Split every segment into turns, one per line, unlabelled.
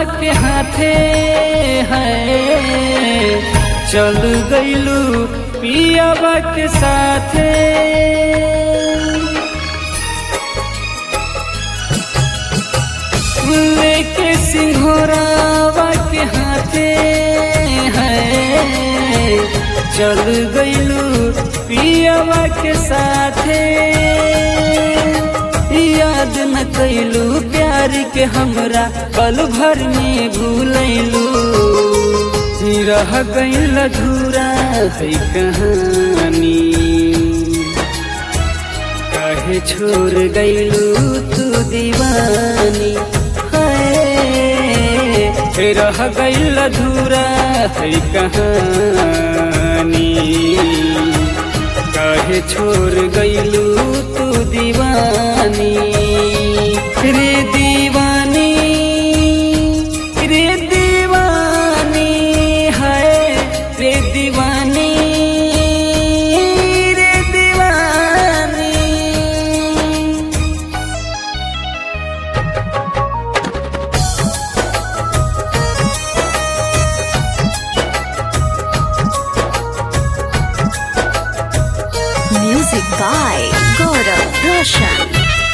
के हाथे है चल गईलू पियावा के साथे लेके सिंघोरावा के हाथे है चल गईलू पियावा के साथे याद न कैलू प्यार के हमरा पल भर में भूलैलू रह गईल अधूरा है कहानी काहे छोड़ गईलू तू दीवानी है रह गईल अधूरा है कहानी काहे छोड़ गईलू तू दीवानी रे दीवानी रे दीवानी है रे दीवानी रे दीवानी
Music by Gaurav Roshan.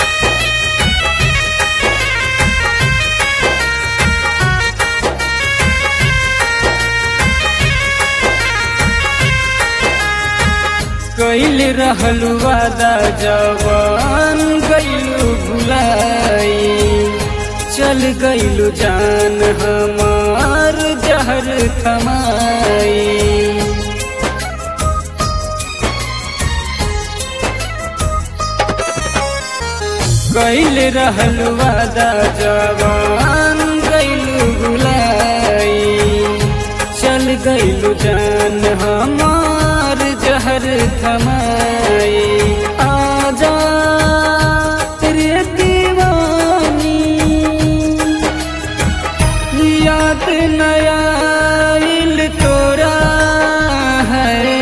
कैल रहलू वादा जवान गईलू भुलाई चल गईलू जान हमार जहर थमाई कैल रहलू वादा जवान गईलू भुलाई चल गईलू जान हमार जहर थमाई आजा रे दीवानी याद नयाल तोरा है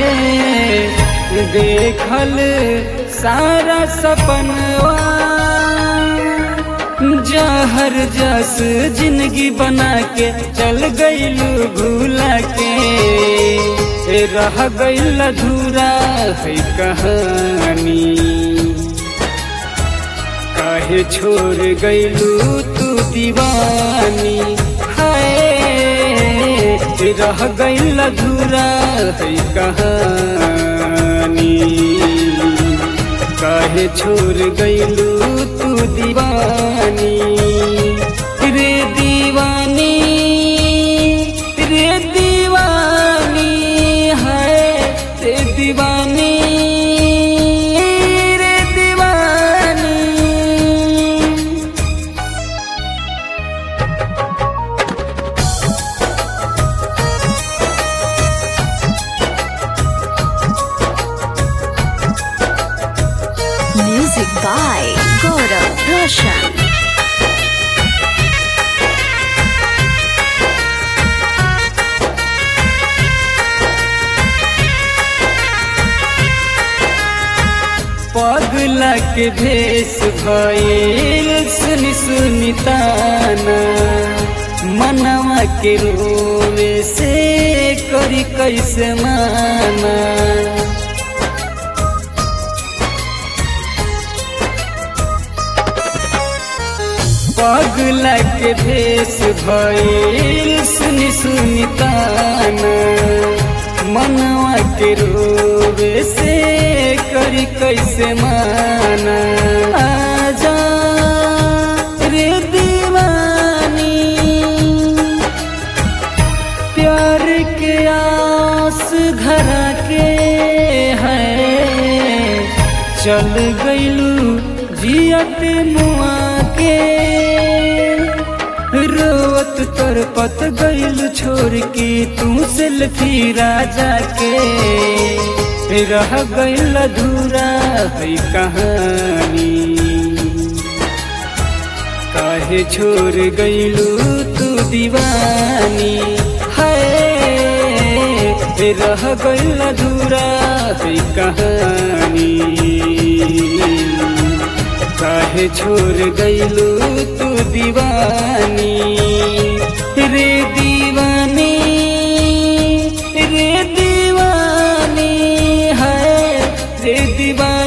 देखल सारा सपनवा जहर जस जिंदगी बना के चल गईलू भूला के रह गईल अधूरा है कहानी काहे छोड़ गईलू तू दीवानी है रह गईल अधूरा है कहानी काहे छोड़ गईलू तू दीवानी रे दीवानी रे दीवानी है रे दीवानी रे दीवानी
Music by Gaurav Roshan.
पगला के भेष भइल सुनि सुनि ताना मनवा के रोवे से करी कैसे माना पगला के भेष भइल सुनि सुनि ताना मनवा के रोवे से करी कैसे माना आजा रे दीवानी प्यार के आस धरा के है चल गईलू जियत मुआ के रोवत तर पत गईल छोड़ के तू सेल्फी राजा के रह गईल अधूरा है कहानी काहे छोड़ गईलू तू दीवानी है रह गईल अधूरा है कहानी काहे छोड़ गईलू तू दीवानी से दीवाना